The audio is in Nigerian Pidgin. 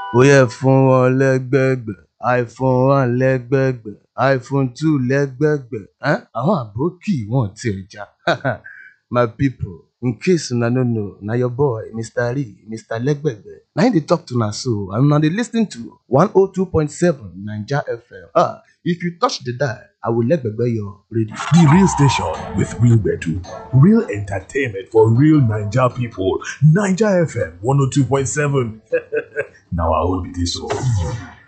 ó yẹ fún wọn lẹ́gbẹ̀gbẹ̀ iphone one lẹ́gbẹ̀gbẹ̀ iphone two lẹ́gbẹ̀gbẹ̀ um àwọn àbókì wọn ò tiẹ̀ já my people in case una no know na your boy mr lee mr lẹ́gbẹ̀gbẹ̀ na him dey talk to una so and una dey lis ten to one oh two point seven naija fm ah if you touch the dial i will lẹ́gbẹ̀gbẹ̀ your radio. The real station with real gbedu, real entertainment for real Naija people. Naija FM 102.7. now I will be this one.